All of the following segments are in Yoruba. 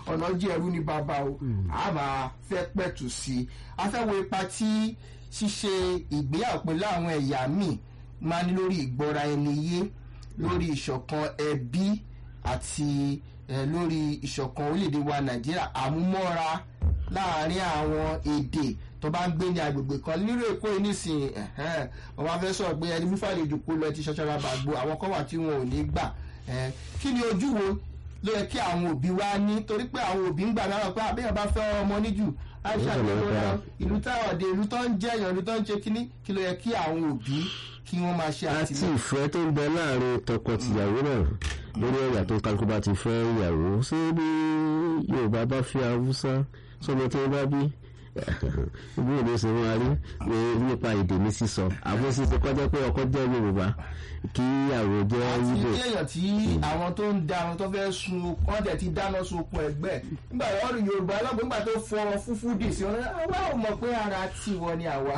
ọ̀nà jẹ́ ẹrú ní bàbá o a máa fẹ́ pẹ̀tù sí i a fẹ́ wo ipa tí ṣíṣe ìgbéyàwó pẹ̀lú àwọn ẹ̀yà míì máa ní lórí ìgbọ́ra ẹni yé lórí ìṣọ̀kan ẹbí àti eh, lórí ìṣọ̀kan orílẹ̀-èdè wa nàìjíríà àmúmọ́ra láàárín àwọn èdè tó bá ń gbé ní agbègbè kan nírò èkó yìí nísìnyí ẹ̀hẹ́n, wọ́n máa fẹ́ sọ̀rọ̀ pé ẹni fífà lè jù kó lọ ti ṣọṣọ́ra bàgbó àwọn kan wà tí wọn ò ní gbà Eh, kí ni ojú wo ló yẹ kí àwọn òbí wa ní torí pé àwọn òbí ń gbà náà pé àbẹ́yẹ̀ bá fẹ́ ọmọ níjù aisha Ó ló sọ̀rọ̀ lọ dára. ìlú táwọn ọ̀dẹ ìlú tó ń jẹ́yàn ìlú tó ń ṣe kínní kí ló yẹ kí àwọn òbí kí wọ́n máa ṣe àti àtìlẹ́yìn. ìfẹ́ tó ń bẹ láàrin tọkọ-tìyàwó náà lórí ẹ̀yà tó kálukú bá ti fẹ́ ìyàwó ṣé bí yorùbá bá fi haúsá sọmọ tó bá bí bí èdè ṣe wọn rí ní- nípa èdè ní sísọ àbó sì ti kọjá pé ọkọ jẹ́ yorùbá kí ìyàwó jẹ́ àti yíbò ilé èèyàn tí àwọn tó ń da àwọn tó fẹ́ sun okun wọ́n tẹ̀ ti dáná sun okun ẹgbẹ́ nígbà yẹn ọ̀rùn yorùbá ọlọ́gbọ̀n nígbà tó fọ fúfú dì sí wọn àwa ò mọ̀ pé ara tí wọ́n ni àwa.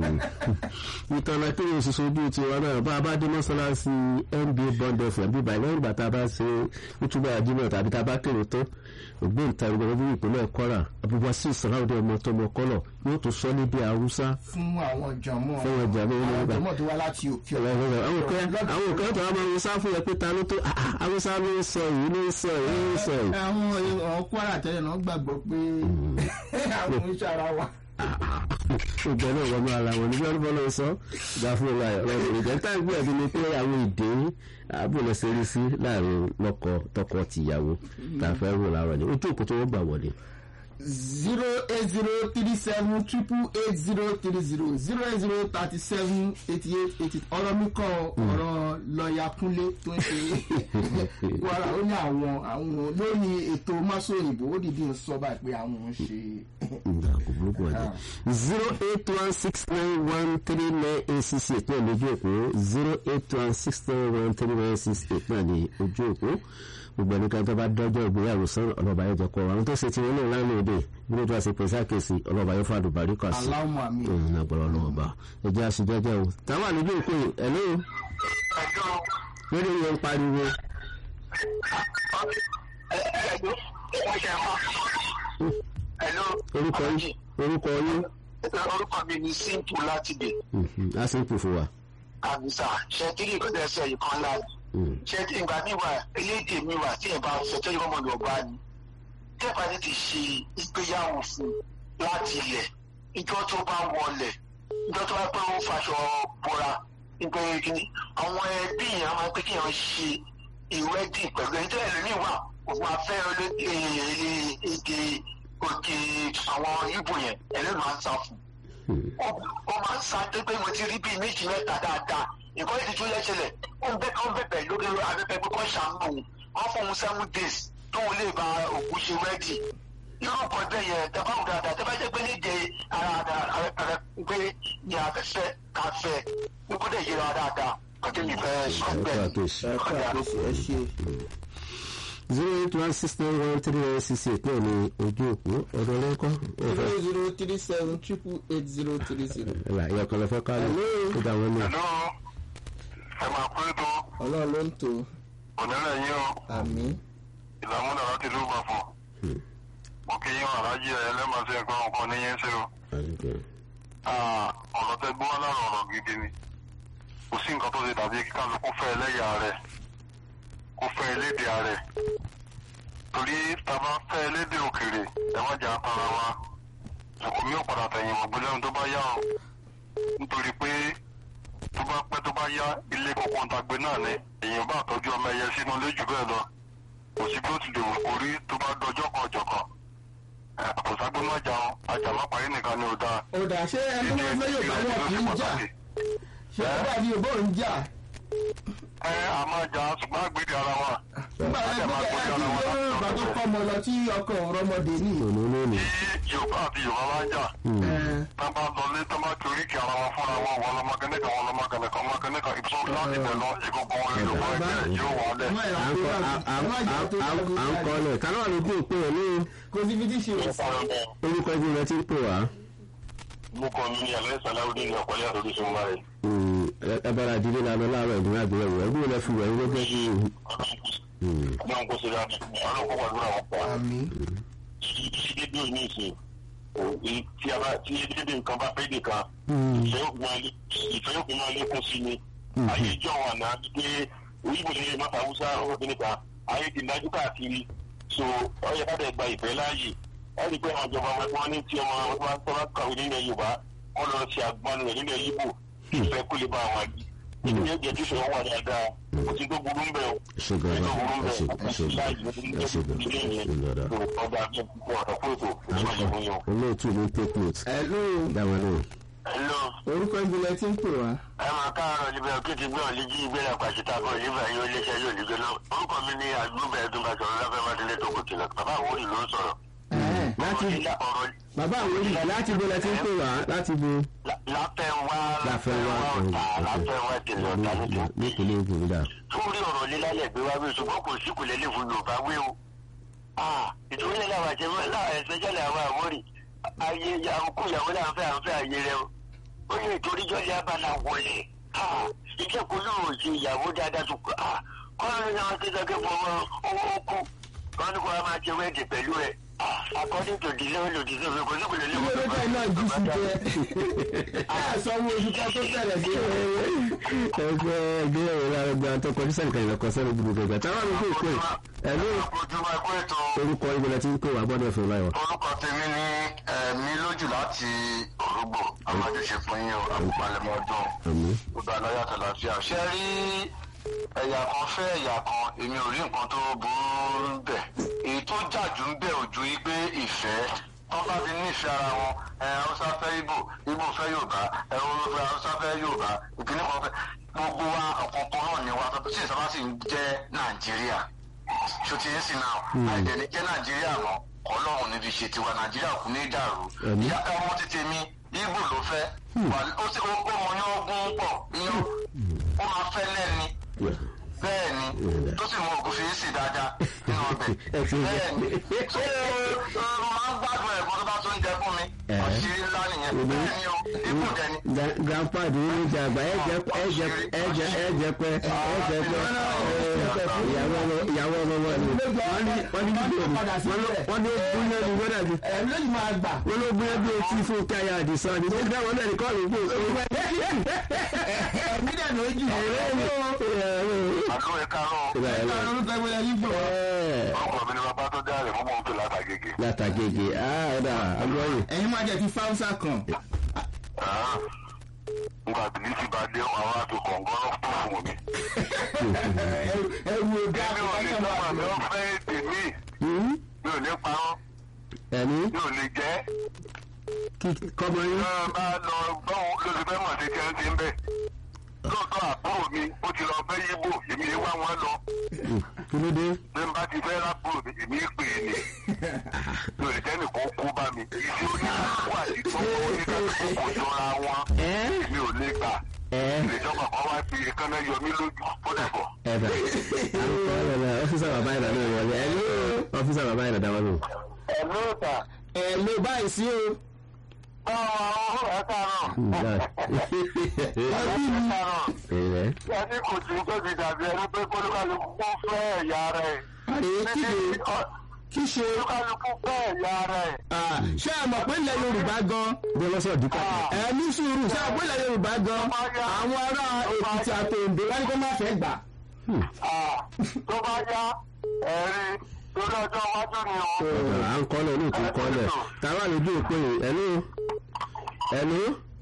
ìtànà kí ni òṣìṣẹ́ ojú tiwa náà bá a bá dé mọ́ṣáláṣí nba bond fm bíbá lẹ́yìn ìgbà tá a bá ṣe kútúbà àjímọ̀ tàbí tá a bá kéré tán ògbóǹtarìgbà ọdún ìpínlẹ̀ kwara abubakar sàláwùdí ọmọ tọmọ kọlọ yóò tún sọ ní bí haúsá fún àwọn jọmọ Fún àwọn jọmọ ilé àwọn ìgbà. jọmọ tó wá láti òkè àwọn kan àwọn kan tó wá máa ń sá fún yẹn pé ta ló tó ah, ah, haúsá ló ń sọ yìí ló ń sọ yìí ló ń sọ yìí. àwọn ọ̀hún kwara tẹ́lẹ̀ náà gbàgbọ́ pé àwọn oníṣẹ́ ara wa. ìgbẹ́ náà wọnú ara wọn níbi ọdún bọ́lá sọ ìgbà fún ọlá ọ̀rọ̀ ìjẹ́ tá ìgbé ẹ̀dín ni pé àwọn ìdè àbúlọ̀ ṣeré sí láàrin lọ́kọ tọkọ tìyàwó tá a fẹ́ rò láàárọ̀ ni ojú òkú tó wọ́n gbà wọlé. zero eight zero three seven triple eight zero three zero zero eight zero thirty seven eighty eight eighty ọ̀rọ̀ mi kọ́ ọ̀rọ̀ lọ́ọ̀yà kúnlé tó ń ṣe wàrà ó ní àwọn àwọn lórí ètò mọ́sọ̀ òyìnbó ó dìde ń sọ báyìí pé àwọn ń ṣe. ìgbà kò burúkú ọ̀dẹ. zero eight one six nine one three nine eight six eight náà lójú òpó zero eight one six nine one three nine six eight náà ní ojú òpó gbogbo ẹnikẹ́ni tó bá dọ́jọ́ ìgbéyàwó sán ọlọ́ba yóò jẹ́ kọ́ àwọn tó ṣe ti wọn náà lánàá òde bí wọ́n tó wá sí pèsè àkèsí ọlọ́ba yóò fàdùn bàrí kà sí. aláwọ̀ àmì òun náà gbọ́dọ̀ lọ́wọ́ bá ẹjẹ́ àṣejọ́jọ́ o táwọn àlejò òkú yìí ẹ̀ló lórí ìyẹn ń pariwo orúkọ yín orúkọ yín orúkọ mi ni simple láti dé Mhm, á sì ń pò fún wa. àmísà ṣẹtìrì ìkọsẹ̀ ẹsẹ̀ yìí kan láàyè Mm. ṣẹtìrì ìgbà mi wà elédè mi wà tí ẹ bá fẹ́ tó yẹ ọmọ yorùbá ni tí ẹ bá ní ti ṣe ìgbéyàwó fún láti ilẹ̀ ìjọ tó bá wọlé ìjọ tó bá pẹ́ ó faṣọ bora ìgbẹ́ kìíní àwọn ẹbí yẹn á máa pé kí wọ́n ṣe ìwẹ́dì pẹ̀lú ẹni tó yẹ lómi wà òun afẹ́ èdè òkè àwọn ibo yẹn ẹlẹ́nu á sá fún ó máa ń sa pé mo ti rí bíi méjì mẹ́ta dáadáa nǹkan yìí ti tún yẹ ṣẹlẹ̀ ó ń bẹ́ ó ń bẹ̀bẹ̀ lórí abẹ́bẹ́ pé kọ́ ṣàánú òun wọ́n fún òun seven days tóun lè ba òkú ṣe wẹ́ẹ̀dì irú nǹkan bẹ́ẹ̀ yẹn tẹ́fà wù dáadáa tẹ́fà jẹ́ pé nídìí ara ara ara pé ní afẹ́fẹ́ káfẹ́ ní kó dẹ̀ yẹra dáadáa kọ́tẹ́ mi fẹ́ sọ ẹ̀kọ́ bẹ́ẹ̀ àkèsí. ẹ kọ́ àkóso ẹ ṣe. zero eight one six nine one three nine six eight náà ní ojú òpó ọ̀dọ̀ lẹ́kọ́ zero zero three seven triple eight zero three zero. ẹ̀là ìyá kan lọ fẹ́ ká lọ Hello. ó dà wọ́n náà. hello ẹ máa kú ètò ọlọ́run ló ń tò ònílẹ̀ yín o àmì. ìlàmúdà láti ló bá fún mo kí yín alájí ẹ ẹlẹ́màṣẹ́ nǹkan ọkọ níyẹn ṣe o. ọ̀rọ̀ tẹ gbọ́ lára ọ̀rọ̀ gidi ni kò sí nǹkan tó ṣe dàbí kí kálukú fẹ́ ẹlẹ́yà rẹ̀ kó fẹ́ elédè rẹ̀ torí tá a bá fẹ́ elédè òkèrè ẹ má jà tara wa omi ò padà tẹ̀yìn mọ̀ gbẹ́lẹ́nu tó bá yá o nítorí pé tó bá pẹ́ tó bá yá ilé kọ̀ọ̀kan tagbe náà ni èèyàn bá tọ́jú ọmọ ẹyẹ sínú ilé jù bẹ́ẹ̀ lọ kò sí bí ó ti lè wò kórí tó bá dọjọ́ kan ọ̀jọ̀kan kò ságbó má jà ọ́ ajá má parí nìkan ni ò dáa ó dà ṣé ẹni tó máa fẹ́ yorùbá wọn kì í jà ṣé ọba àbí yorùbá ò ń jà. ẹ a máa jà ṣùgbọ́n àgbèdè ara wa. nígbà yẹn bí ẹ ti gbé yorùbá tó kọ́ ọmọ lọ tí ọkọ̀ ọ̀rọ̀mọdé ní. òní lónìí. tí yorùbá àti yorùbá máa ń jà tá a bá lọ lé tá a bá torí kí ara wọn fúnra wọn wọn lọmọ kẹ́nẹ́kà wọn lọmọ kẹ́nẹ́kà ọmọ kẹ́nẹ́kà ìbùsọ̀ láti bẹ̀ lọ ìgbọ̀ngàn wọn yorùbá ẹgbẹ́ yóò wà lẹ̀. à ń kọ́ lẹ̀ ká náà ló dé òpin ẹ̀ ní kò sí fi tí ṣe wọ́n sá. orúkọ ibi rẹ ti ń pè wá. mo kọ́ mi ní alẹ́ sàláwùdí ní ọ̀pọ̀lẹ́ àtòrí sí wọn rẹ̀. ẹ bára ìdílé lánàá láàárọ̀ ìdúrà àgbéyẹ̀wò ẹgbẹ́ ilẹ̀ fi wẹ̀ ń gẹ́gẹ́ bí ọlọ́run kó ṣe dáadáa ọlọ́run kó gbàdúrà wọn pa àmì dédé òní ìsìn tí a bá tí dédé nǹkan bá pé nìkan ìfẹ́ yóò máa lé ìfẹ́ yóò máa lékún sí ni ayé ìjọ wà náà pé oríbo lè má fàwùsá ọ̀rọ̀ nìkan ayé ti dájú káàkiri so ọyẹ ká dẹ̀ gba ìfẹ́ láàyè ẹ rí i pé àwọn ìjọba wọn wọn ní tí ọmọ wọn bá tọ́ bá kàwé nílẹ̀ yorùbá wọn lọ ṣe àgbọnù rẹ̀ nílẹ̀ yíbò kí ìfẹ́ kó lè bá àwọn àgbẹ̀ ìdí yẹn jẹ́ kí ìfẹ́ wọn wà dáadáa kò sí tó burú ń bẹ̀ o ṣe kò sí tó burú ń gbọ́dọ̀ ẹ ṣe bẹ̀ ẹ ṣe gbọ́dọ̀ ẹ ṣe gbọ́dọ̀ ẹ ṣe gbọ́dọ̀. ọba àti ọ̀dọ́ kúrò ìṣòro yẹn. olóòtú mi take note hello dáwọn náà. hello orúkọ ìbílẹ̀ tí ń pè wá. ẹ máa káàárọ̀ níbẹ̀ kí ti gbé ọ̀lẹ́jì ìgbéra pàṣípà kan nígbà yóò léṣẹ́ yóò nígbẹ́ náà orúkọ mi ní àdúgbò ẹ̀dùnbà sọ̀rọ̀ lábẹ́ mátílẹ̀ tó kò tilẹ̀ bàbá àwòrán ló ń sọ̀rọ̀. láti ọ̀rọ̀ bàbá àwọn olùdí láti bo lẹ́tí ń pè wá láti bo láfẹ́wá láfẹ́wá ọ̀tà láfẹ́wá tẹ̀lé ọ̀tà nítorí nípínlẹ̀ Ògùn dà. fúnrí ọ̀rọ̀ lílálẹ̀ gbé wá wí ṣùgbọ́n kò sí kùlẹ̀ lè fún Yorùbá wí o. ìtúwílẹ̀ làwọn àjẹmọ́ láwọn ẹ̀sẹ̀jẹ̀lẹ̀ àwọn àwórì ayé àkókò ìyàwó là ń fẹ́ à ń fẹ́ ayé rẹ o. ó yẹ ìtoríjọ́lẹ̀ abala wọlé ìjẹ́kùn náà ṣe ìyàwó dáadáa tó kọ́ kọ́ńtà ní àwọn kékeré kí fọwọ́ owó kú kọ́ńtà kó wa máa ṣe wẹ́ẹ̀dì pẹ̀lú ẹ̀ according to the level of the service kò sí kùlẹ̀ lè kí ló dé tẹ̀ náà jí sí jẹ́ ẹ̀ sanwó oṣù kan tó bẹ̀rẹ̀ sí ẹgbẹ́ ẹgbẹ́ ìrora ẹgbẹ́ àti ọkọ̀ oníṣẹ́ nìkan ìlọ́kọ̀ sẹ́nu gbogbo gbẹ̀gbẹ̀ táwọn àlejò ìpè ẹ̀lú ojúmọ́ ẹgbẹ́ ètò orúkọ ìgbẹ́lẹ̀ tí ń pè wá gbọ́dọ̀ fún báyọ̀. orúkọ tèmi ní ẹ̀mí lójú láti òrùgbò amájúṣe fún yín o àpòpalẹ̀mọ́ ọdún àmì gbogbo aláyàtọ̀ láfíà. ṣé rí ẹ̀yà kan fẹ́ ẹ̀yà kan èmi ò rí nǹkan tó burú ń bẹ̀ èyí tó jà jù ń bẹ̀ ò ju pé ìfẹ́ wọ́n bá ti nífẹ̀ẹ́ ara wọn ẹ̀ haúsá fẹ́ ibo ibo fẹ́ yorùbá ẹ̀ olùfẹ́ haúsá fẹ́ yorùbá ìpínlẹ̀ kan fẹ́ gbogbo wa ọ̀kọ̀ọ̀kan náà ni wa tí ìsábà sì ń jẹ́ nàìjíríà ṣòtì yẹn sì náà àìdẹ̀ni jẹ́ nàìjíríà mọ́ ọlọ́run níbi ṣe tiwa nàìjíríà kù ní dàrú Àmín. ìyá ọmọ títí mi ibo ló fẹ́ wà- ó sì ó ó mọ yán ogún pọ̀ yán ó máa fẹ́ lẹ́ni bẹ́ẹ̀ ni tó sì mọ ògùn fi í sì dáadáa nínú ọbẹ̀ Ẹ ti rí. bẹ́ẹ̀ ni tó ó máa ń gbádùn ẹ̀kọ́ tó bá tó ń jẹ fún mi Ẹ̀. ọ̀ṣìírí ńlá nìyẹn bẹ́ẹ̀ ni o ibù dẹ̀ ni. grandpa àdúró ní ìjà àgbà ẹ̀jẹ̀ ẹ̀jẹ̀ ẹ̀jẹ̀ ẹ̀jẹ̀ pẹ́ ẹ̀jẹ̀ pẹ́ ìyàwó ọmọ ìyàwó ọmọ wọn ni wọ́n ní wọ́n ní bíbélì wọ́n ní ó gún lẹ́nu gbọ́dọ̀ bí ẹ̀ lójú máa gbà. wọ́n ló gún lẹ́nu etí fún káyà àdìsán ni wọ́n dáwọn náà ní kọ́ọ̀lù gbé ẹ̀mí dẹ̀ lójú. àlọ́ ẹ̀ka náà ẹ̀ka lórúkọ ìbílẹ̀ yìí pè wá. ọkọ̀ mi ni bàbá tó dá rẹ̀ mọ́ mọ́ tó látàgègè. látàgègè ọ̀dà agbọ́yìn ẹ̀yin máa jẹ́ ti fáwùsà kan. nǹkan àbílí ti bá dé àwọn àti kọ̀ǹgọ́ náà tó fún mi. ẹ̀rù ọ̀gá mi ò ní sọ́mà mi ò fẹ́ èdè mi mi ò ní parọ́ ẹ̀mí mi ò ní jẹ́. kọ́mọ yín náà bá lọ báwo ló ti fẹ́ mọ̀ sí kẹ́ ń ti ń bẹ̀. lóòótọ́ àbúrò mi ó ti lọ fẹ́ yíbò èmi yẹn wá wọn lọ. kí ló dé bí n bá ti fẹ́ lápúrò mi èmi pè é ní. mi ò lè jẹ́ nìkan kú bá mi. ìdí oníkàkú àti tọ́wọ́ oníkàkú kò jọra wọn. ẹ́ mi ò lè gbà. ẹ́ ìjọba kan wá fi ìkànnì yọ mí lójú fúnẹ̀bọ̀. ẹ̀dà àrùkọ́ ẹ̀dà ọ́fíìsà bàbá ìlànà ìwọlé ẹ̀lú ọ́fíìsà bàbá ìlànà dáwọn nù. ẹ̀ lóòótọ́ ẹ̀ ló báyìí sí o. àwọn ọ̀hún ẹ̀ kàrọ̀. ẹbí mi ẹ̀rẹ́ ẹni kò sí tó ti dàbí ẹni pé kólúkálukú kún fẹ́ ẹ̀yà rẹ̀. àrèé kíde kí ṣe. kólúkálukú fẹ́ ẹ̀yà rẹ̀. Ah, ṣé ẹ mọ̀ pé ilẹ̀ yorùbá gan. bí wọ́n sọ̀ dúkà ẹ ní sùúrù ṣé ẹ mọ̀ pé ilẹ̀ yorùbá gan. àwọn ará èkìtì àti òǹdó wọ́n ní kó má fẹ́ gbà. Ah, tó bá yá ẹ̀rí lórí ọjọ́ iwájú ni o. à ń kọ́lẹ̀ olú ìtún kọ́lẹ̀ tàwa lójú òpin yìí ẹ̀lú ẹ̀lú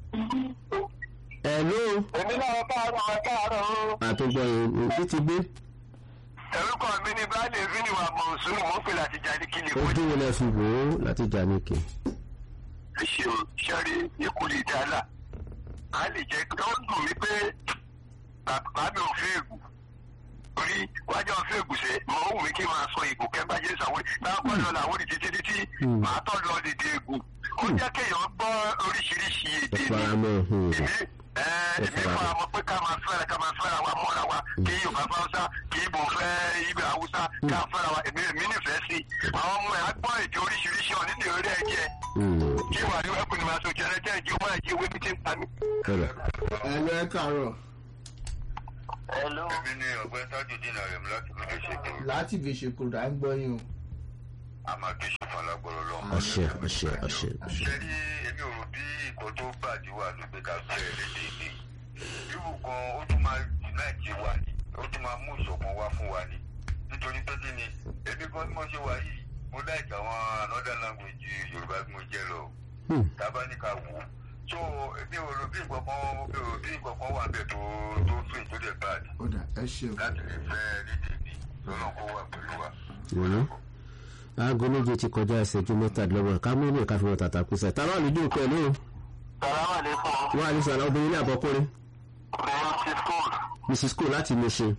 ẹ̀lú èmi náà káàárọ̀ ẹ káàárọ̀ o. àtúgbọ̀ yìí ti ti gbé orúkọ mi ni baálé fíníwà mọ̀ọ́sùn mò ń pè láti jáde kí ni ojú wo lẹ fi wò ó láti jà níkè. ẹ ṣeun ṣẹ́rí ikú lè dáná a lè jẹ́ kí ó dùn mí pé bàbá mi ò fẹ́ ègù orí wájú ọ̀fẹ́ ègù ṣe mọ̀ ó wù mí kí n máa sọ ìgò kẹ́ńbà jẹ́ sàwọn láwọn lọ làwọn òdì títí títí màá tọ́ lọ dìde ègù ó jẹ́ kéèyàn gbọ́ oríṣiríṣi èdè mi faramọ́ èmi ẹ èmi fara mọ́ pé ká máa fẹ́ra ká máa fẹ́ra wa mọ́ra wa kí yorùbá fẹ́ haúsá kí ibo fẹ́ ibẹ̀ haúsá ká fẹ́ra wa èmi èmi nífẹ̀ẹ́ sí àwọn ọmọ ẹ̀ á gbọ́ èdè oríṣiríṣi ọ̀ nínú ìrírí ẹ̀ jẹ́ kí wà ní wẹ́pù ni màá so jẹrẹ jẹ́ ìdí ọmọ ẹ̀jẹ̀ ewé mi ti ń pa mí. ẹ lọ ẹ kàárọ̀. hello. èmi ni ọ̀gbẹ́ni tajudeen arem láti fi ṣe kí láti fi ṣe kúrò à ń gbọ́ yín o. a máa gbé ṣùfọ́n lágbọ́rọ̀ lọ́wọ́. ọṣẹ ọṣẹ ọṣẹ ṣe rí èmi ò rò bí nǹkan tó bàjẹ́ wà ló gbé ká fẹ́ lédè mi. irú kan ó tún máa unite wa ni ó tún máa mú ìṣọ̀kan wá fún wa ni nítorí pé kí ni èmi kan tí mo ṣe wà yìí mo like àwọn another language yorùbá bí mo jẹ́ lọ Hmm. tábà ní ká wò ó so èmi ò rò bí nǹkan kan mi ò rò bí nǹkan kan wà bẹ́ẹ̀ tó tó fún ìtòdè bad ó dà ẹ ṣe o. láti lè fẹ́ lédè mi lọ́nà kó wà pẹ̀lú wa. wòlé aago méje ti kọjá ìṣẹ́jú mẹ́tàdínlọ́gbọ̀n ká mú ní ìka fún tàtà kùsẹ̀ tá a bá lè dúró pẹ̀lú o salaam aleykum. wọ́n á ní sọ̀rọ̀ obìnrin ní àbọ̀kùnrin bẹ́ẹ̀ ti school. mrs cole láti lè ṣe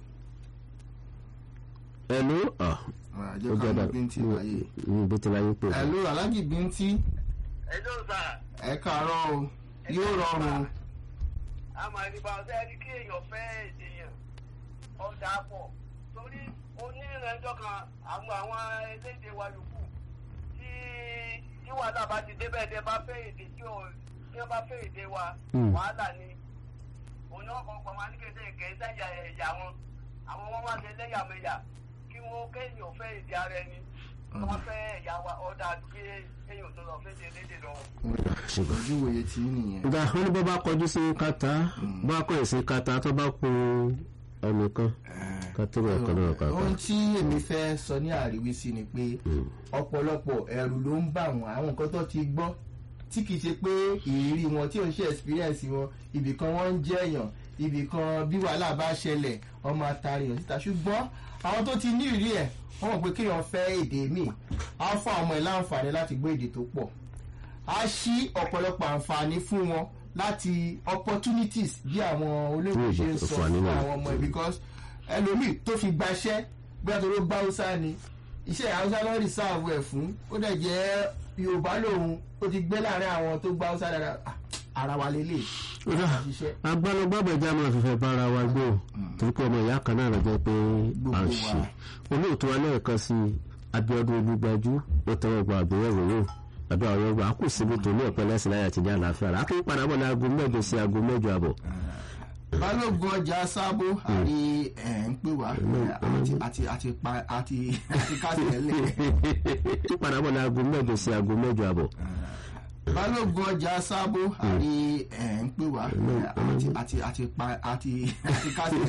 ẹ̀lú ọ̀ Ọ̀rọ̀ àjẹ́ ó ká jẹ́ mọ dà bí ń ti wáyé. ní bó ti láyé pé ẹ̀lú alájì bí ń tí hello sir. ẹ káàárọ̀ o yóò rọrùn o. àmọ́ ìdìbò ọ̀sẹ̀ ẹni kí èèyàn fẹ́ èèyàn ọ̀dà pọ̀ torí onírìnàjò kan àwọn àwọn elédè wa yòókù tí tí wàhálà bá ti débẹ̀ dé bá fẹ́ èdè tí ò tí wọ́n bá fẹ́ èdè wa Hmm. wàhálà ni òun náà kọ́ pọ̀ máa ní kéde kẹ́sẹ́ ẹ̀yà ẹ̀yà wọn àwọn wọn wá ṣe lẹ́yàmẹ̀yà kí wọ́n kéèyàn fẹ́ èdè ara ẹni wọ́n fẹ́ ẹ̀yà wa ọ̀dà gbé kéèyàn tó lọ fẹ́ ṣe lédè lọ. ṣùgbọ́n. ojú wòye tí nìyẹn. ìgbà wọn ní bó bá kọjú sí kàtà bó bá kọ̀yìn sí kàtà tó bá kú ẹnìkan kàtà rẹ̀ kan náà kàtà. ohun tí èmi fẹ́ sọ ní àríwísí ni pé ọ̀pọ̀lọpọ̀ ẹ̀rù ló ń bà wọ́n àwọn nǹkan tó ti gbọ́ tí kìí ṣe pé ìrírí wọn tí ò ń ṣe experience wọn ibìkan wọ́n ń jẹ́ èèyàn ibìkan bí wàhálà bá ṣẹlẹ̀ ọmọ atari èèyàn síta ṣùgbọ́n àwọn tó ti ní ìrírí ẹ̀ wọ́n mọ̀ pé kéèyàn fẹ́ èdè míì á fún àwọn ọmọ ẹ̀ láǹfààní láti gbọ́ èdè tó pọ̀ á ṣí ọ̀pọ̀lọpọ̀ àǹfààní fún wọn láti opportunities bí àwọn olóògbé ṣe ń sọ Àǹfààní fún náà. àwọn ọmọ ẹ̀ because ẹlòmíì tó fi gbaṣẹ́ bí wọ́n tó ló gbá haúsá ni iṣẹ́ haúsá ló rí sáàbù ẹ̀ fún ó dẹ̀ jẹ́ yorùbá lòun ó ti gbé láàrin àwọn tó gbá haúsá dáadáa Ah, ara wa lélẹ̀ Ó dà. ṣiṣẹ́ agbálọgbàbẹjà máa fìfẹ́ bára wa gbé o torí pé ọmọ ìyá kan náà lọ́jọ́ pé Gbogbo à ń wa. ṣe olóòtú wa lẹ́ẹ̀kan sí Abíọ́dún Olúgbájú ó tẹ́wọ́ gba àgbéyẹ̀wò yóò àbí àwọn ọgbà á kù síbi tó ní ọ̀pẹ lẹ́sìn láyà àti ní àlàáfíà rà á kí n padà bọ̀ ní aago mẹ́jọ sí aago mẹ́jọ àbọ̀. balógun ọjà sábó àrí ẹ̀ ń pè wá àti àti àti pa àti àti kásìlẹ̀ kí n padà bọ̀ ní aago mẹ́jọ sí aago mẹ́jọ àbọ̀. balógun ọjà sábó àrí ẹ̀ ń pè wá àti àti àti pa àti àti kásìlẹ̀